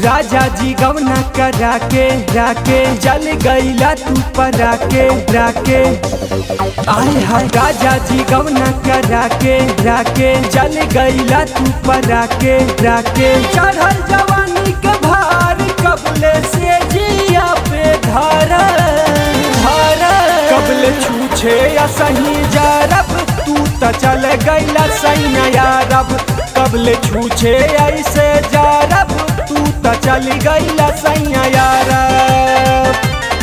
राजा जी गवना करा के राके जल गईला तू परा के राके आय हाय राजा जी गवना करा के राके जल गईला तू परा के राके चढ़ल जवानी के भार कबले से जिया पे धारा धारा कबले छूछे या सही जारब तू त चल गईला सही यारब कबले छूछे ऐसे जारब तू त चल गईला सही यारब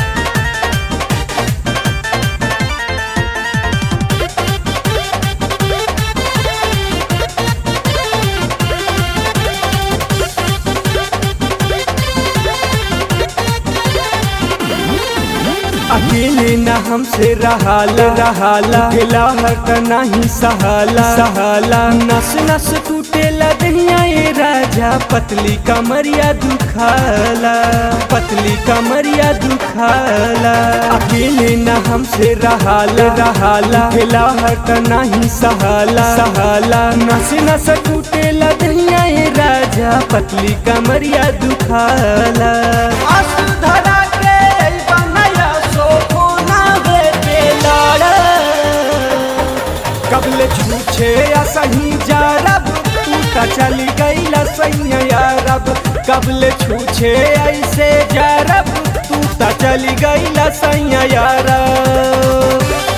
अकेले न हमसे रहाला रहाला ढिला हट नहीं सहाला सहाला नस नस टूटेला दहिया ये राजा पतली कमरिया दुखाला पतली कमरिया दुखाला अकेले न हमसे रहाला रहाला ढिला हट नहीं सहाला सहाला नस नस टूटेला दहिया ये राजा पतली कमरिया दुखाला आंसू धरा के बनया सोना बेटे लाड़ा कबले छूछे या सही जारब तू त चली गईला सही यारब कबले छूछे ऐसे जारब तू त चली गईला सही यारब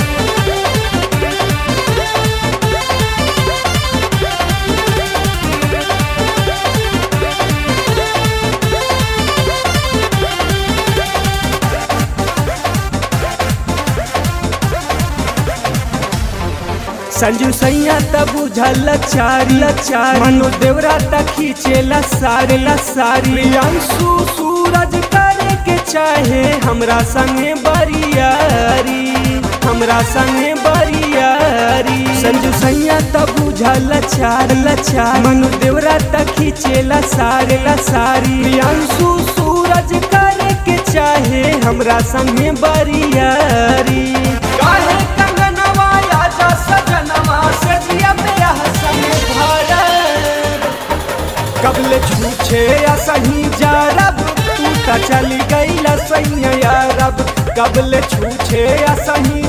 संजू सैया तब बुझल चारी चारी मनो देवरा तक खींचेला सारे ला सारी अंशु सूरज करे के चाहे हमरा संगे बरियारी हमरा संगे बरियारी संजू सैया तब बुझल चार लचार मनो देवरा तक खींचेला सारे ला सारी अंशु सूरज करे के चाहे हमरा संगे बरियारी काहे कंगनवा आजा सजनवा सजिया मेरा हसन भरा कबले छूछे या सही जारब तू त चली गईला सही यारब कबले छूछे या सही